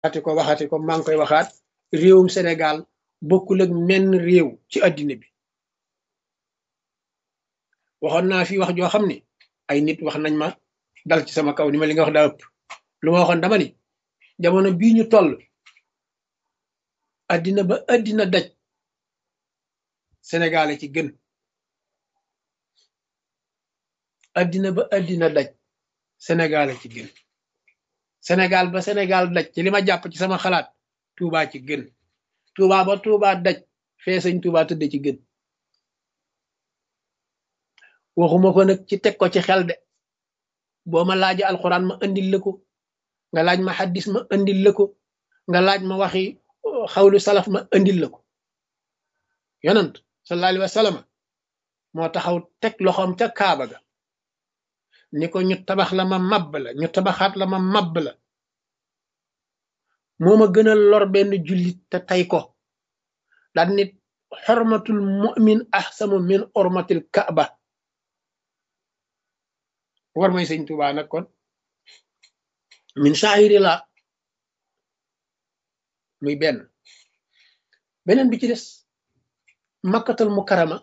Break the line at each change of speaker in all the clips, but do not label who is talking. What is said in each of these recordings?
waxati ko waxati ko maa ngi koy waxaat réewum Sénégal bokkul ak menn réew ci àddina bi waxoon naa fi wax joo xam ne ay nit wax nañ ma dal ci sama kaw ni ma li nga wax daa ëpp lu ma waxoon dama ni jamono bii ñu toll àddina ba àddina daj Sénégal ci gën àddina ba àddina daj Sénégal ci gën Sénégal ba Sénégal daj ci li ma jàpp ci sama xalaat Touba ci gën Touba ba Touba daj fee sëñ Touba tëdd ci gën waxuma ko nag ci teg ko ci xel de boo ma laaja alxuraan ma andil la ko nga laaj ma xaddis ma andil la ko nga laaj ma waxi xawlu salaf ma andil la ko yonant sallallahu alayhi wa sallam moo taxaw teg loxoom ca kaaba ga ni ko ñu tabax la ma mabb la ñu tabaxaat la ma mabb la moo ma gën a lor benn jullit te tey ko daan nit xormatul mu'min ahsamu min ormatil kaaba war may sëñ Tuubaa nag kon min saahiri la muy benn beneen bi ci des makkatal mukarama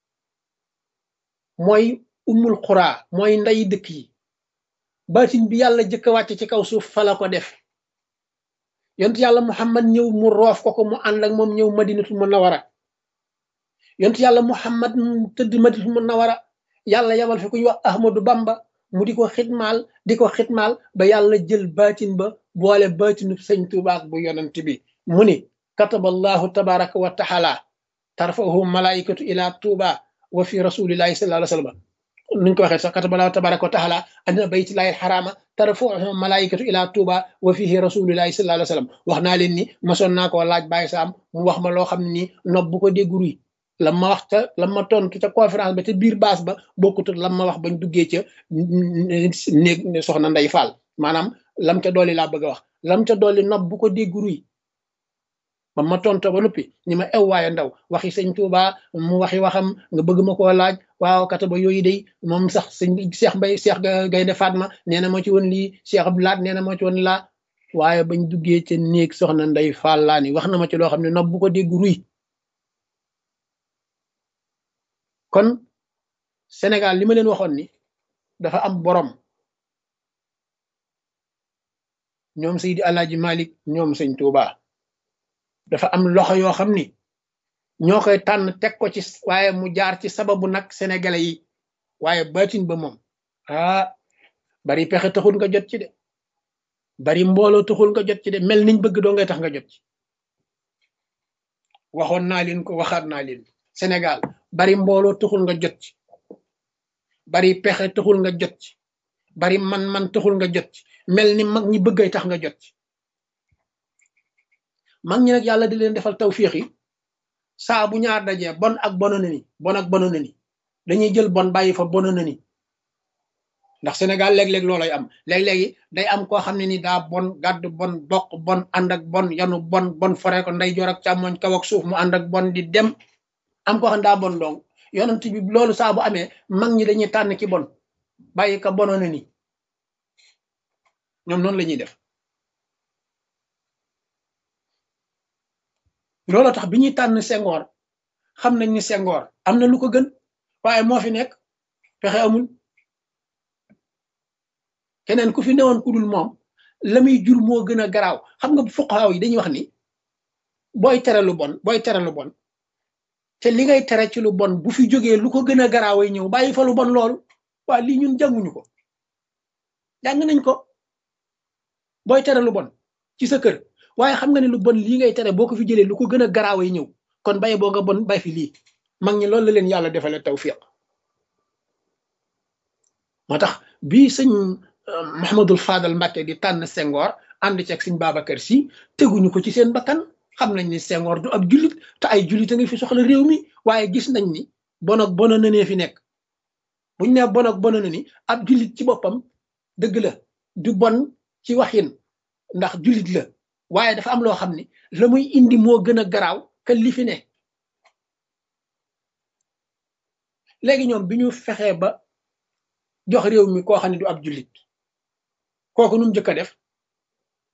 mooy ummul xuraa mooy nday dëkk yi baatin bi yàlla jëkk a wàcc ci kaw suuf fala ko def yont yàlla muhammad ñëw mu roof ko ko mu ànd ak moom ñëw madinatul munawara yont yàlla muhammad mu tëdd madinatul munawara yàlla yabal fi ku ñu wax ahmadu bamba mu di ko xitmaal di ko xitmaal ba yàlla jël baatin ba boole baatinu sëñ tubaak bu yonent bi mu ni kataballahu tabaraka wa taala tarfahu malaikatu ila tuuba wa fi rasulillahi sallallahu alayhi wa sallam nuñ ko waxee sax kataballahu tabaraka wa taala andina baytillahi alxarama tarfahu malaikatu ila tuuba wa fihi rasulillahi sallallahu alayhi wa sallam wax naa leen ni masoon naa koo laaj bàyyi saam mu wax ma loo xam ne nii nopp bu ko dégg ruy lam ma wax ca lam ma tontu ca conférence ba ca biir baas ba bokkut ak lam ma wax bañ duggee ca néeg soxna Ndey Fall maanaam lam ca dolli laa bëgg a wax lam ca dolli nopp bu ko dégg ruy ba ma tonto ba noppi ni ma ew waaye ndaw waxi sëñ Tuuba mu waxi waxam nga bëgg ma koo laaj waaw kata ba yooyu day moom sax sëñ Cheikh Mbay Cheikh Gaynde Fatma nee na moo ci woon lii Cheikh Abdou Laat nee na moo ci woon laa waaye bañ duggee ca néeg soxna Ndey Fall laa ni wax na ma ci loo xam ne nopp bu ko dégg ruy kon Sénégal li ma leen waxoon ni dafa am borom ñoom Seydi Alaaji Malik ñoom sëñ Tuuba dafa am loxo yoo xam ni ñoo koy tànn teg ko ci waaye mu jaar ci sababu nag sénégalais yi waaye baatin ba moom ah bari pexe taxul nga jot ci de bari mbooloo taxul nga jot ci de mel niñ bëgg doo ngay tax nga jot ci waxoon naa leen ko waxaat naa leen Sénégal bari mbooloo taxul nga jot ci bari pexe taxul nga jot ci bari man-man taxul nga jot ci mel ni mag ñi bëggay tax nga jot ci mag ñi nag yàlla di leen defal tawfiix yi saa bu ñaar dajee bon ak bono na ni bon ak bono na ni dañuy jël bon bàyyi fa bono na ni ndax Sénégal léeg-léeg loolay am léeg-léegi day am koo xam ne ni daa bon gàdd bon doq bon ànd ak bon yanu bon bon fore ko nday joor ak càmmoñ kaw ak suuf mu ànd ak bon di dem am koo xam ne daa bon dong yonent bi loolu saa bu amee mag ñi dañuy tànn ki bon bàyyi ka bono na ni ñoom noonu la ñuy def loolu tax bi ñuy tànn Senghor xam nañ ni Senghor am na lu ko gën waaye moo fi nekk pexe amul keneen ku fi newoon ku dul moom la muy jur moo gën a garaaw xam nga fuqaaw yi dañuy wax ni booy tere lu bon booy tere lu bon te li ngay tere ci lu bon bu fi jógee lu ko gën a garaaway ñëw bàyyi fa lu bon loolu waa lii ñun jànguñu ko jàng nañ ko booy tere lu bon ci sa kër waaye xam nga ne lu bon lii ngay tere boo ko fi jëlee lu ko gën a garaaway ñëw kon bàyyi boo nga bon bay fi lii mag ñi loolu la leen yàlla defale tawfiq moo tax bii sëñ Mahamadul Fadal Mbàkke di tànn Senghor ànd ci ak sëñ Babacar Si teguñu ko ci seen bakkan xam nañ ni Senghor du ab jullit te ay jullit a ngi fi soxla réew mi waaye gis nañ ni bon ak bona na nee fi nekk buñ ne bon ak bona na ni ab jullit ci boppam dëgg la du bon ci waxin ndax jullit la waaye dafa am loo xam ni la muy indi moo gën a garaaw que li fi ne léegi ñoom bi ñu fexee ba jox réew mi koo xam ne du ab jullit kooku nu mu njëkk a def